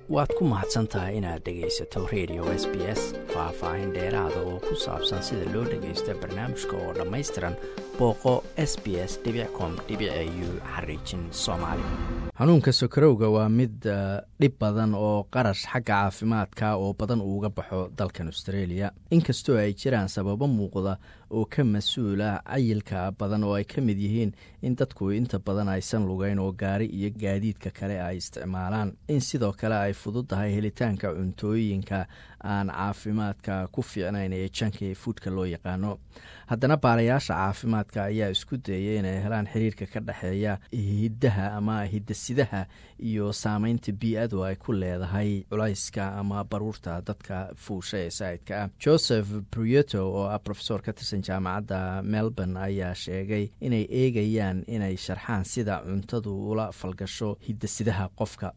waad ku mahadsan tahay inaad dhegaysato radio s b s faah-faahin dheeraada oo ku saabsan sida loo dhagaysto barnaamijka oo dhammaystiran booqo s b s com u xariijin soomaali xanuunka sokarowga waa mid dhib badan oo qarash xagga caafimaadka oo badan uuga baxo dalkan australia inkastoo ay jiraan sababo muuqda oo ka mas-uula cayilka badan oo ay ka mid yihiin in dadku inta badan aysan lugeyn oo gaari iyo gaadiidka kale ay isticmaalaan in sidoo kale ay fududahay helitaanka cuntooyinka aan caafimaadka ku fiicnayn ee janka ee fuudka loo yaqaano haddana baarayaasha caafimaadka ayaa isku dayay inay helaan xiriirka ka dhexeeya hiddaha ama hidasidaha iyo saameynta bii-adu ay ku leedahay culayska ama baruurta dadka fuusha ee saa'idka ah joseph bruyeto oo ah rofesor ka tirsan jaamacadda melbourne ayaa sheegay inay eegayaan inay sharxaan sida cuntadu ula falgasho hidasidaha qofka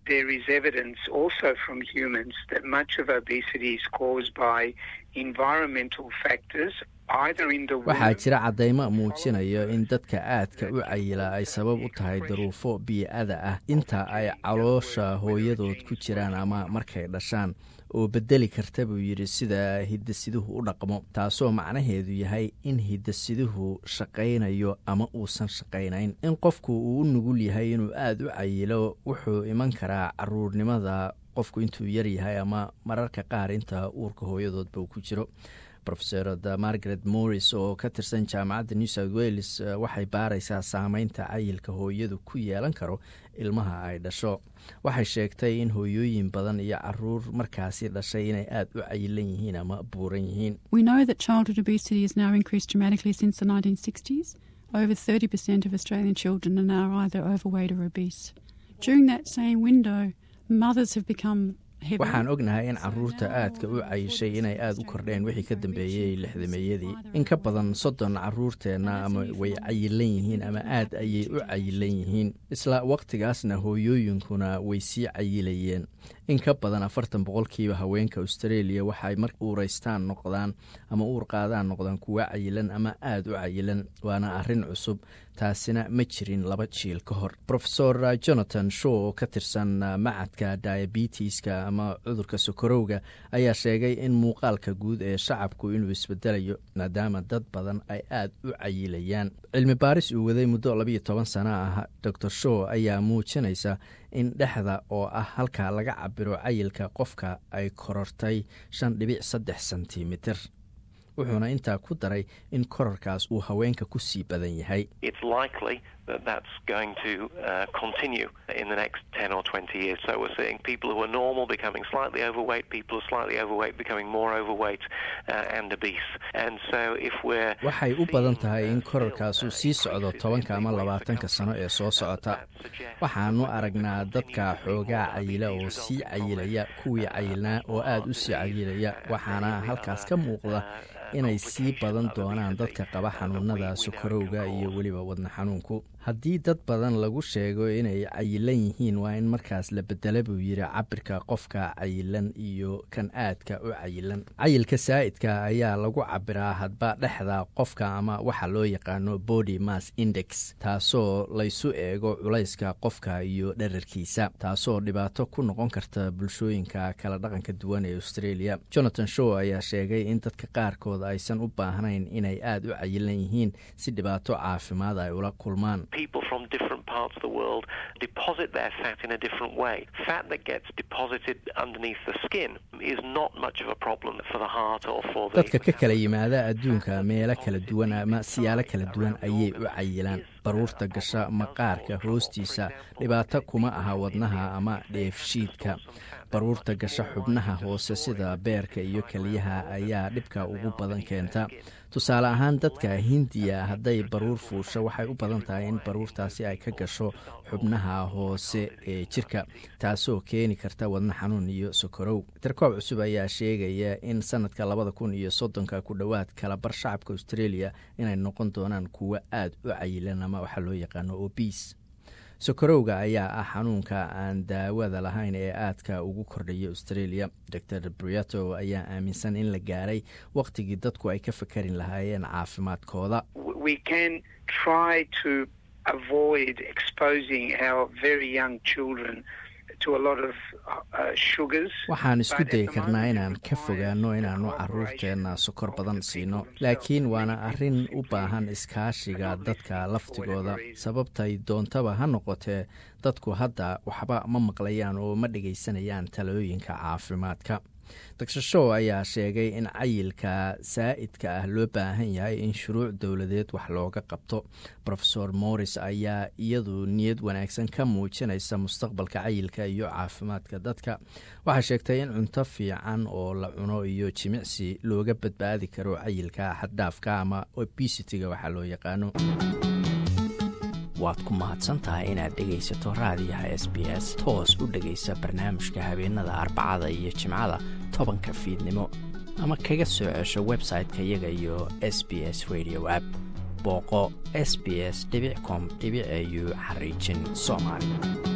waxaa jira caddaymo muujinayo in dadka aadka u cayila ay sabab u tahay daruufo bii-ada ah inta ay caloosha hooyadood ku jiraan ama markay dhashaan oo bedeli karta buu yidhi sida hidasiduhu u dhaqmo taasoo macnaheedu yahay in hidasiduhu shaqaynayo ama uusan shaqaynayn in qofku uu u nugul yahay inuu aada u cayilo wuxuu iman karaa caruurnimada qofku intuu yar yahay ama mararka qaar inta uurka hooyadoodba uu ku jiro rofesorada margaret morris oo ka tirsan jaamacadda new south wales waxay baaraysaa saameynta cayilka hooyadu ku yeelan karo ilmaha ay dhasho waxay sheegtay in hooyooyin badan iyo caruur markaasi dhashay inay aada u cayilan yihiin ama buuran yihiin over 30% of Australian children are now either overweight or obese. During that same window, mothers have become waxaan ognahay in caruurta aadka u cayishay inay aada u kordheen wixii ka dambeeyey lixdameeyadii in ka badan soddon caruurteenna ama way cayilan yihiin ama aad ayay u cayilan yihiin isla waqtigaasna hooyooyinkuna way sii cayilayeen in ka badan afartan boqolkiiba haweenka australia waxay mar uuraystaan noqdaan ama uur qaadaan noqdaan kuwa cayilan ama aada u cayilan waana arrin cusub taasina ma jirin laba jiil ka hor rofesor jonathan shaw oo ka tirsan macadka diabetiska ama cudurka sokorowga ayaa sheegay in muuqaalka guud ee shacabku inuu isbedelayo maadaama dad badan ay aada u cayilayaan cilmi baaris uu waday muddo labiyo toban sano ah dor shaw ayaa muujinaysa in dhexda oo ah halka laga cabiro cayilka qofka ay korortay shan dhibic saddex sentimitir wuxuuna intaa ku daray in korarkaas uu haweenka ku sii badan yahay waxay u badan tahay in korarkaasu sii socdo tobanka ama labaatanka sano ee soo socota waxaanu aragnaa dadka xoogaa cayila oo sii cayilaya kuwii cayilnaa oo aada u sii cayilaya waxaana halkaas ka muuqda inay sii badan doonaan dadka qaba xanuunada sokorowga iyo weliba wadna xanuunku haddii dad badan lagu sheego inay cayilan yihiin waa in markaas la bedela buu yidhi cabirka qofka cayilan iyo kan aadka u cayilan cayilka saa'idka ayaa lagu cabiraa hadba dhexda qofka ama waxa loo yaqaano body mass index taasoo laysu eego culayska qofka iyo dherarkiisa taasoo dhibaato ku noqon karta bulshooyinka kala dhaqanka duwan ee australia jonathan shaw ayaa sheegay in dadka qaarkood aysan u baahnayn inay aada u cayilan yihiin si dhibaato caafimaad ay ula kulmaan people from different parts of the world deposit their fat in a different way. Fat that gets deposited underneath the skin is not much of a problem for the heart or for the dadka ka kala yimaada adduunka meelo kala duwan ama siyaalo kala duwan ayay u cayilaan baruurta gasha maqaarka hoostiisa dhibaato kuma aha wadnaha ama dheefshiidka baruurta gasha xubnaha hoose sida beerka iyo keliyaha ayaa dhibka ugu badan keenta tusaale ahaan dadka hindiya hadday baruur fuusho waxay u badan tahay in baruurtaasi ay ka gasho xubnaha hoose ee jirka taasoo keeni karta wadna xanuun iyo sokorow tirkoob cusub ayaa sheegaya in sanadka labada kun iyo soddonka ku dhowaad kala bar shacabka australia inay noqon doonaan kuwo aada u cayilan ama waxaa loo yaqaano obis sokorowga ayaa ah xanuunka aan daawada lahayn ee aadka ugu kordhaya australia dor briato ayaa aaminsan in la gaaray wakhtigii dadku ay ka fakarin lahaayeen caafimaadkooda waxaan isku dayi karnaa inaan ka fogaano inaannu caruurteenna sokor badan siino laakiin waana arrin u baahan iskaashiga dadka laftigooda sababtay doontaba ha noqotee dadku hadda waxba ma maqlayaan oo ma dhegaysanayaan talooyinka caafimaadka dr show ayaa sheegay in cayilka saa'idka ah loo baahan yahay in shuruuc dowladeed wax looga qabto rofesor morris ayaa iyadu niyad wanaagsan ka muujinaysa mustaqbalka cayilka iyo caafimaadka dadka waxaa sheegtay in cunto fiican oo la cuno iyo jimicsi looga badbaadi karo cayilka xaddhaafka ama obesitiga waxaa loo yaqaano waad ku mahadsantahay inaad dhegaysato raadiyaha s b s toos u dhegaysa barnaamijka habeenada arbacada iyo jimcada tobanka fiidnimo ama kaga soo cesho website-ka iyaga iyo s b s radio app booqo s b s com au xariijin soomaali